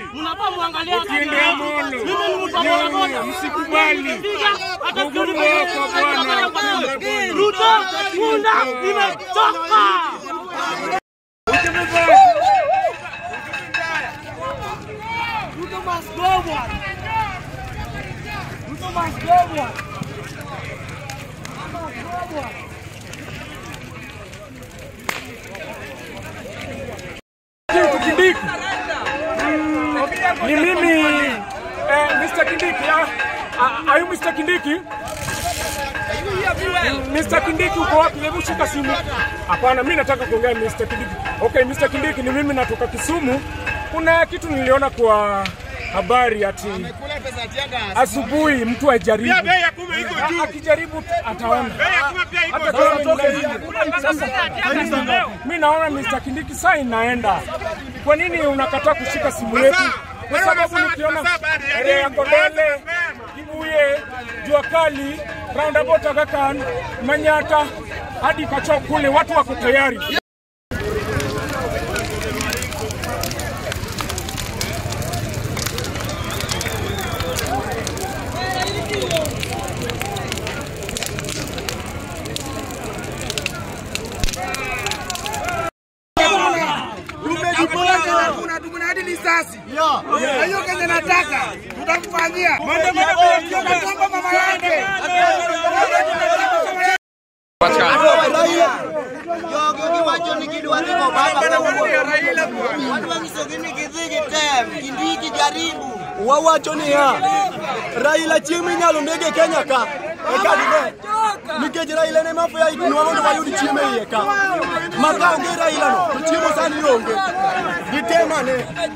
mnafaa muangalie hata Otiende mimi. Amolo. Mimi ni mtu wa bodaboda. Nyonyi, msikubali. Nikipiga, hata Uhuru siku wako bwana. nimechoka. Ruto, punda, nimechoka. Ruto must go, bwana. Ruto must go, bwana. Ruto must go, bwana. Kitu Kindiki. Ni mimi eh, Mr. Kindiki. ah, ah, Are you Mr. Kindiki? Mm, Mr. Kindiki uko wapi? Hebu shika simu. Hapana, mimi nataka kuongea na Mr. Kindiki. Okay, Mr. Kindiki ni mimi natoka Kisumu. Kuna kitu niliona kwa habari ati asubuhi mtu ajaribu. A- Akijaribu ataona. Hata kama nitoke hivi. Sasa mimi naona Mr. Kindiki saa inaenda. Kwa nini unakataa kushika simu yetu? Kwa sababu nikiona area ya Kondele, Kibuye, Jua Kali, roundabout Aga-Khan, Manyata hadi Kachoo kule watu wako tayari. Tumejipanga, kuna tuna hadi risasi. Na hiyo Kenya nataka tutamfanyia. Tunatomba mama yake. wawacho niya Raila chieng' inyalo nege Kenya ka eka dine nikech Raila ne mafuya idinwa mondo wayud chiemo e iye ka ma ka onge Raila no to chiemo sani onge gitemane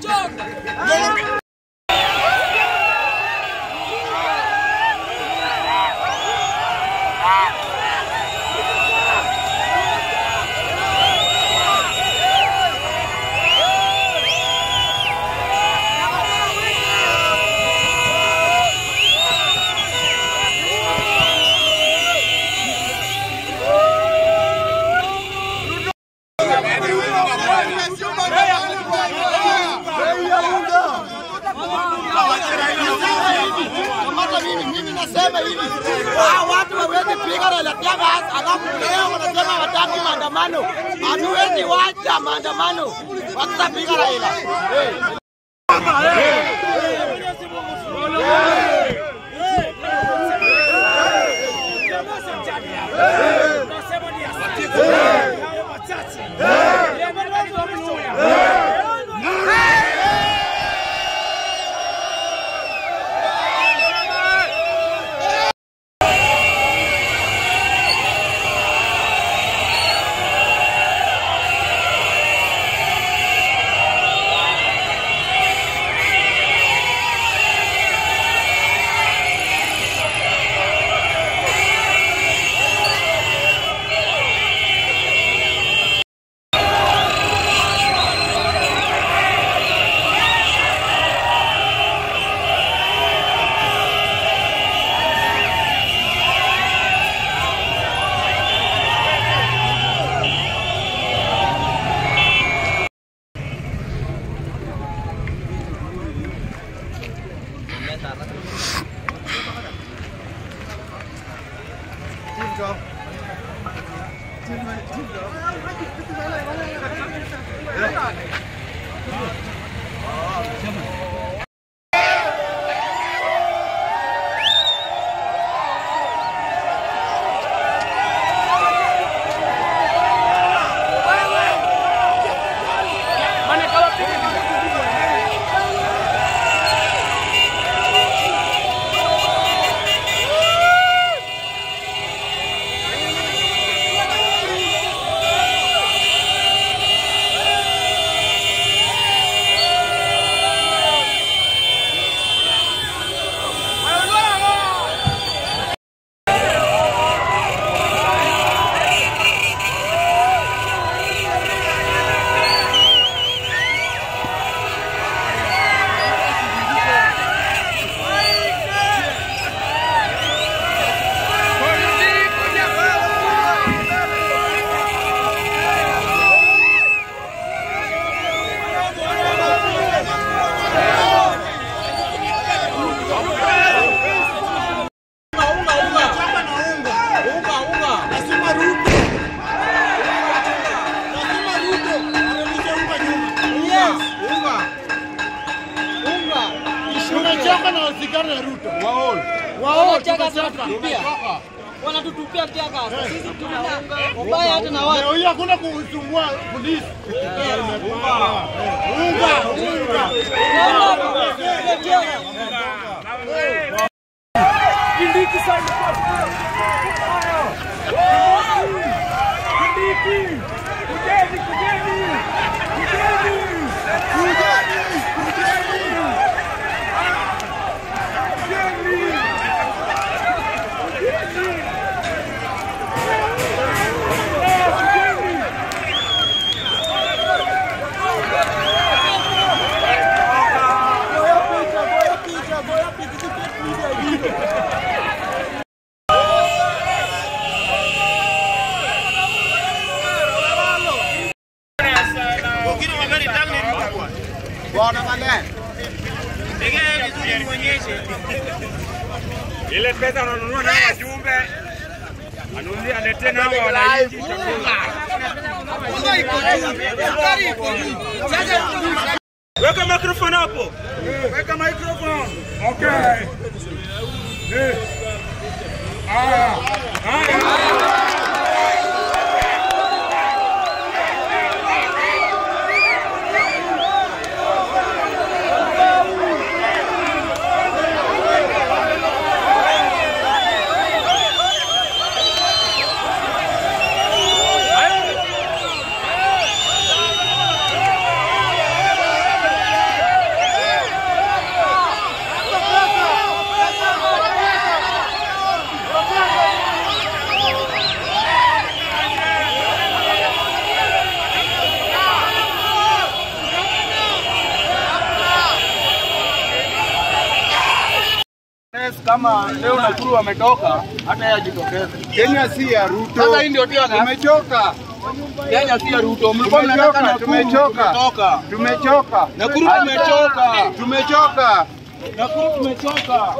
Hata mimi mimi nasema hivi, hao watu hawezi piga Raila Teargas, alafu leo wanasema wataki maandamano. Hatuwezi wacha maandamano, wakitapiga Raila hey. Tufuate Ruto. Wanataka wanatutupia. Wanatutupia tiaga. Sisi tunaunga ubaya hata na watu. Leo hii hakuna kusumbua polisi. Unga, unga. Kindiki sana kwa Kindiki, kujeni, kujeni, kujeni, Goya picha, goya picha, goya picha, tiketi media ingine. ile pesa ananunua na wajumbe anunulie alete nao wananchi Weka microphone hapo. Weka microphone. Okay. Eh. Haya. Haya. Kama leo Nakuru wametoka, hata yeye ajitokeze. Kenya si ya Ruto. Sasa hii ndio tiaga. Tumechoka. Kenya si ya Ruto. Mlikuwa mnataka Nakuru, Tumechoka. tumetoka. Tumechoka. Nakuru tumechoka. Tumechoka. Nakuru tumechoka.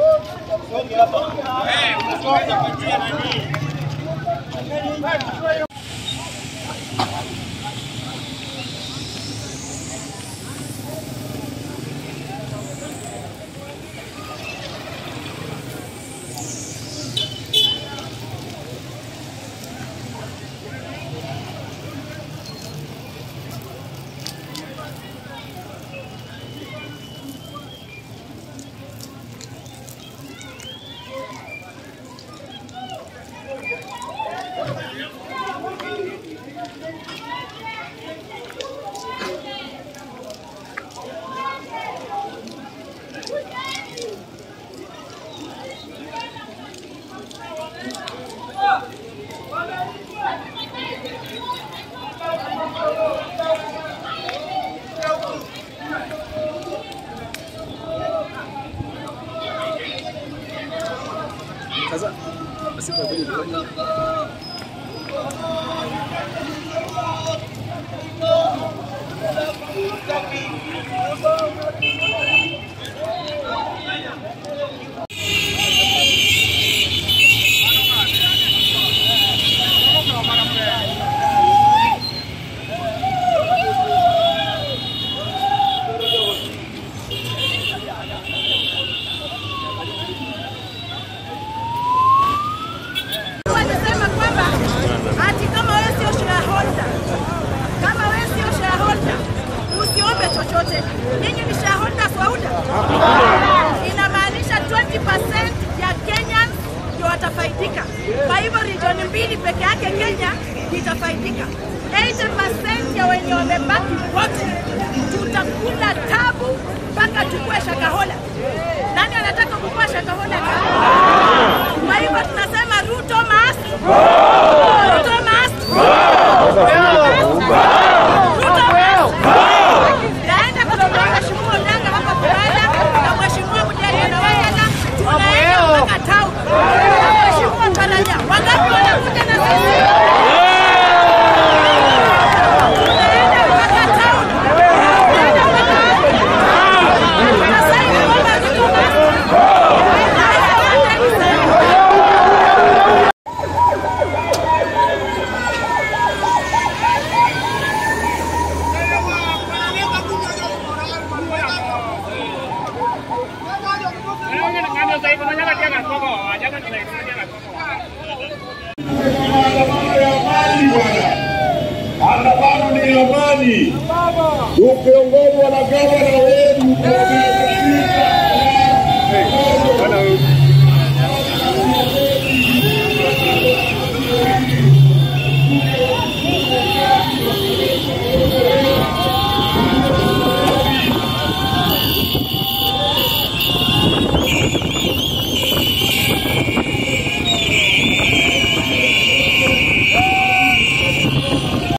Wanasema kwamba ati kama wewe sio shareholder, kama wewe sio shareholder usiombe chochote. Nyinyi ni shareholders wa UDA, inamaanisha 20% ya Kenyans ndio watafaidika. Kwa hivyo region mbili peke yake Kenya itafaidika. 80% ya wenye wamebaki wote tutakula tabu mpaka tukue Shakahola. Nani anataka kukua Shakahola? Kwa hivyo tunasema Ruto must. Ruto must. Ruto must. Naenda kutoka Mheshimiwa Odanga hapa Kuranda na Mheshimiwa Mujali na Wayala tunaenda mpaka town. Mheshimiwa Karanja, wangapi wanakuja na sisi? Tunaenda mpaka town. Tunaenda mpaka utendaji tukiongozwa na gavana wetu